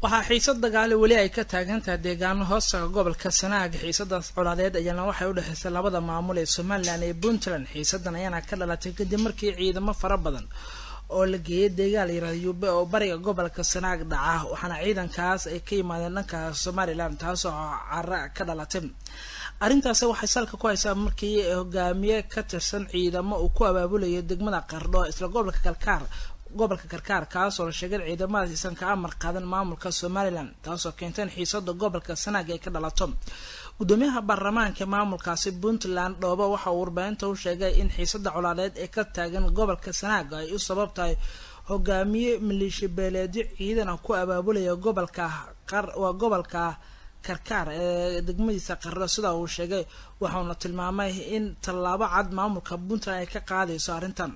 waxaa xiisad dagaale weli ay ka taagantahay deegaano hoostaga gobolka sanaag xiisadaas colaadeed ayaana waxay u dhexaysay labada maamul ee somalilan iyo puntland xiisadan ayaana ka dhalatay kadib markii ciidamo fara badan oo la geeyay deegaan la yirahda yube oo bariga gobolka sanaag dhaca waxaana ciidankaas ay ka yimaadeen dhanka somalilan taasoo cara ka dhalatay arrintaasi waxay salka ku haysaa markii hogaamiye ka tirsan ciidamo uu ku abaabulayo degmada qardho isla gobolka kalkaar gobolka karkaar kaasoo la sheegay ciidamadaas isan ka amar qaadan maamulka somalilan taasoo keentay in xiisada gobolka sanaag ay ka dhalato gudoomiyaha baarlamaanka maamulkaasi puntland dhoobo waxa uu warbaahinta u sheegay in xiisada colaadeed ee ka taagan gobolka sanaag ay u sabab tahay hogaamiye maleeshiya beeleedyo ciidana ku abaabulaya gobolka waa gobolka karkaar ee degmadiisa qardho sida uu sheegay waxauna tilmaamay in tallaabo cad maamulka puntland ay ka qaadayso arrintan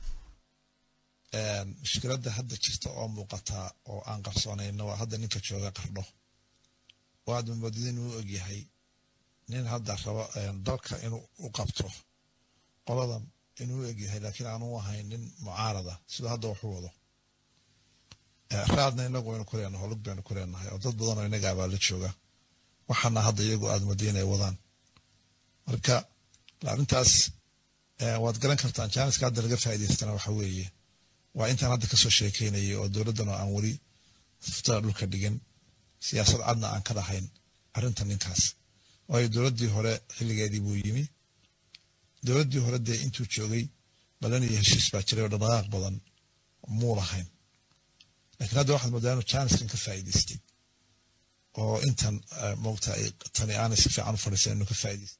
mushkiladda hadda jirta oo muuqataa oo aan qarsoonayno waa hadda ninka jooga qardho oo aad mamoodid inuu ogyahay nin hadda rabo dalka inuu u qabto qoladan inuu egyahay laakiin aanu ahayn nin mucaarada siduu hadda waxu wado raadna inagu waynu ku leenahay holug baynu ku leenahay oo dad badanoo inaga abaa la jooga waxaana hadda iyagu aad madi inay wadaan marka arrintaas waad garan kartaan jaaniska hadda laga faa'idaystana waxa weeye waa intaan hadda kasoo sheekeynayay oo dowladdan oo aan weli suftada dhulka dhigin siyaasad cadna aan ka dhahayn arrinta ninkaas waayo dowladdii hore xilligeedii buu yimi dowladdii hore dee intuu joogay balan iyo heshiis baa jiray oo dhaqdhaqaaq badan muu lahayn laakiin hadda waxaad moodaa inuu jaaniskan ka faa'idaystay oo intan moogta ay tani aanay si fiican u fadhiisan inuu ka faa'idaystay